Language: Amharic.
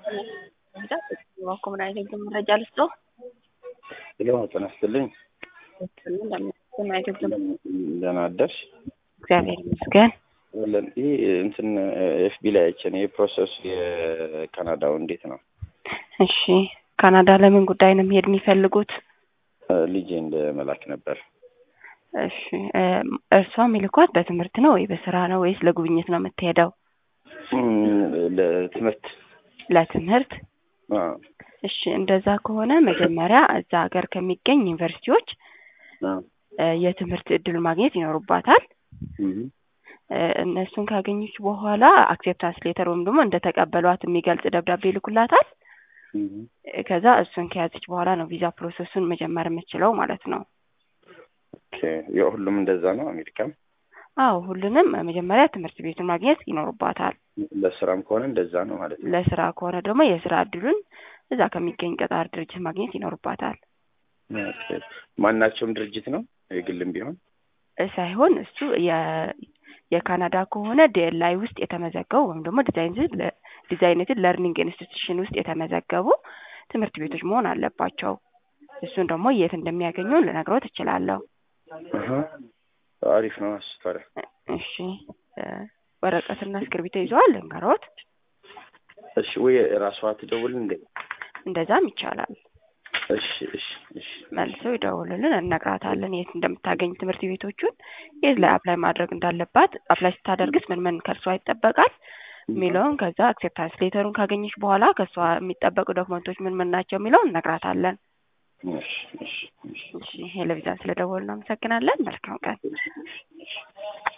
እባክዎ ምን አይነት የግል መረጃ ልስጥዎ? ሄሎ ጤና ይስጥልኝ። ምን አይነት የግል ደህና አደርሽ? እግዚአብሔር ይመስገን። ወለን ይህ እንትን ኤፍቢ ላይ አይቼ ነው የፕሮሰሱ የካናዳው እንዴት ነው? እሺ ካናዳ ለምን ጉዳይ ነው መሄድ የሚፈልጉት? ልጄ እንደ መላክ ነበር። እሺ እርሷ የሚልኳት በትምህርት ነው ወይ በስራ ነው ወይስ ለጉብኝት ነው የምትሄደው? ለትምህርት ለትምህርት አዎ። እሺ እንደዛ ከሆነ መጀመሪያ እዛ ሀገር ከሚገኝ ዩኒቨርሲቲዎች አዎ። የትምህርት እድል ማግኘት ይኖሩባታል። እም፣ እነሱን ካገኘች በኋላ አክሴፕታንስ ሌተር ወይም ደግሞ እንደተቀበሏት የሚገልጽ ደብዳቤ ይልኩላታል። እም። ከዛ እሱን ከያዘች በኋላ ነው ቪዛ ፕሮሰሱን መጀመር የምትችለው ማለት ነው። ኦኬ የሁሉም እንደዛ ነው አሜሪካም? አዎ ሁሉንም መጀመሪያ ትምህርት ቤቱን ማግኘት ይኖሩባታል። ለስራም ከሆነ እንደዛ ነው ማለት ነው። ለስራ ከሆነ ደግሞ የስራ እድሉን እዛ ከሚገኝ ቀጣሪ ድርጅት ማግኘት ይኖርባታል። ኦኬ። ማናቸውም ድርጅት ነው የግልም ቢሆን? ሳይሆን እሱ የ- የካናዳ ከሆነ ዲኤልአይ ውስጥ የተመዘገቡ ወይም ደግሞ ዲዛይነትድ ለርኒንግ ኢንስቲትዩሽን ውስጥ የተመዘገቡ ትምህርት ቤቶች መሆን አለባቸው። እሱን ደግሞ የት እንደሚያገኙ ልነግረው ትችላለሁ። አሀ፣ አሪፍ ነው አስፈረ እሺ ወረቀትና እስክርቢቶ ይዘዋል ልንገሮት? እሺ ወይ ራሷ ትደውል እንዴ? እንደዛም ይቻላል። እሺ እሺ እሺ መልሰው ይደውሉልን፣ እነግራታለን የት እንደምታገኝ ትምህርት ቤቶቹን፣ የት ላይ አፕላይ ማድረግ እንዳለባት፣ አፕላይ ስታደርግስ ምን ምን ከእርሷ ይጠበቃል የሚለውን ከዛ አክሴፕታንስ ሌተሩን ካገኘች በኋላ ከእሷ የሚጠበቁ ዶክመንቶች ምን ምን ናቸው የሚለውን እነግራታለን። እሺ እሺ እሺ እሺ ቴሌቪዥን ስለደወሉ እናመሰግናለን። መልካም ቀን።